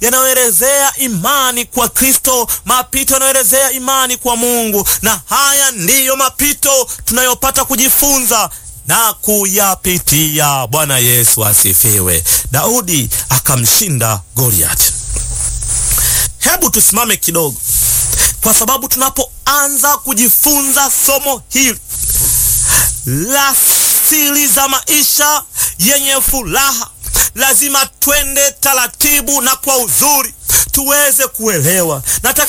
yanayoelezea imani kwa Kristo, mapito yanayoelezea imani kwa Mungu, na haya ndiyo mapito tunayopata kujifunza na kuyapitia. Bwana Yesu asifiwe. Daudi akamshinda Goliath. Hebu tusimame kidogo, kwa sababu tunapoanza kujifunza somo hili la siri za maisha yenye furaha, lazima twende taratibu na kwa uzuri tuweze kuelewa. Nataka